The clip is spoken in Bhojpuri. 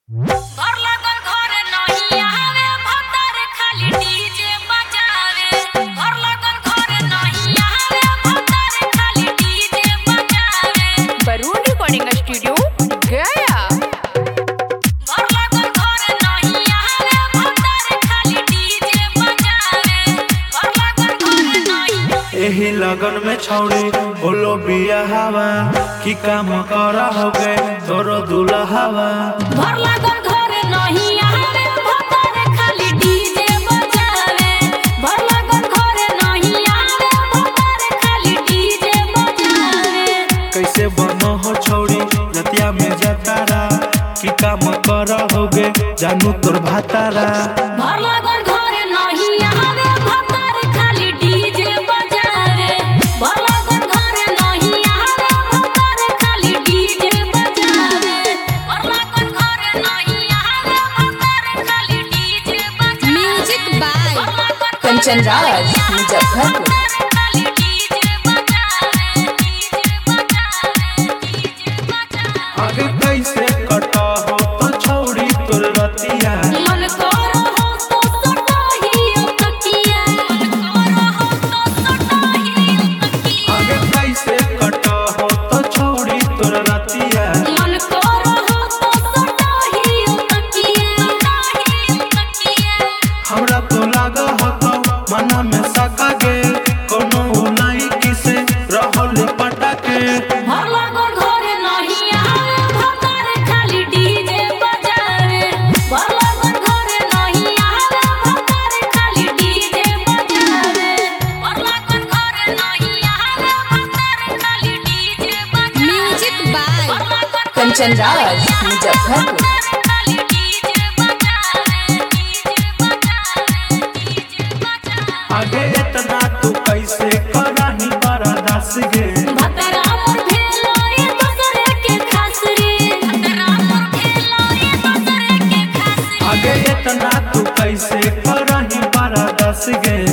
घर लागल घरे नहीं आवे भतर खाली डीजे बजावे घर लागल घरे नहीं आवे भतर खाली डीजे बजावे बरून रिकॉर्डिंग स्टूडियो गया घर लागल घरे नहीं आवे भतर खाली डीजे बजावे घर लागल घरे नहीं एही लगन में छौड़ी बोलो बिया हवा की काम करा हो गए तोरो दूल्हा हवा घर लागल घरे नहीं आवे भतर खाली डीजे बजावे घर लागल घरे नहीं आवे भतर खाली डीजे बजावे कैसे बनो हो छौड़ी रतिया में जतारा की काम करा हो गए जानू तोर भातारा घर लागल घरे नहीं आवे भतर खाली डीजे बजावे घर लागल घरे नहीं आवे भतर खाली डीजे बजावे घर लागल घरे नहीं आवे भतर खाली डीजे बजावे म्यूजिक बाय घर लागल कंचन राज मुजफ्फरपुर खाली डीजे बजावे डीजे बजावे डीजे बजावे आगे कैसे कटा हो तो छौड़ी तोर रतिया मन करो हो तो सटाही तकिया मन करो हो तो सटाही तकिया आगे कैसे कटा हो तो छौड़ी तोर रतिया मन करो हो तो सटाही तकिया सटाही तकिया हमरा तो लागा हो तो मना में सका गे कोनो उलाई किसे रहल पटाके घर लागल घरे नहीं आवे भतर खाली डीजे बजावे घर लागल घरे नहीं आवे भतर खाली डीजे बजावे घर लागल घरे नहीं आवे भतर खाली डीजे बजावे म्यूजिक बाय घर लागल कंचन राज मुजफ्फरपुर खाली डीजे बजावे डीजे बजावे डीजे बजावे आगे इतना तू कैसे कराही बर्दाश्त गे भतरा मोर भेलो रे दूसरे के खास रे भतरा मोर भेलो रे दूसरे के खास रे आगे इतना तू कैसे कराही बर्दाश्त गे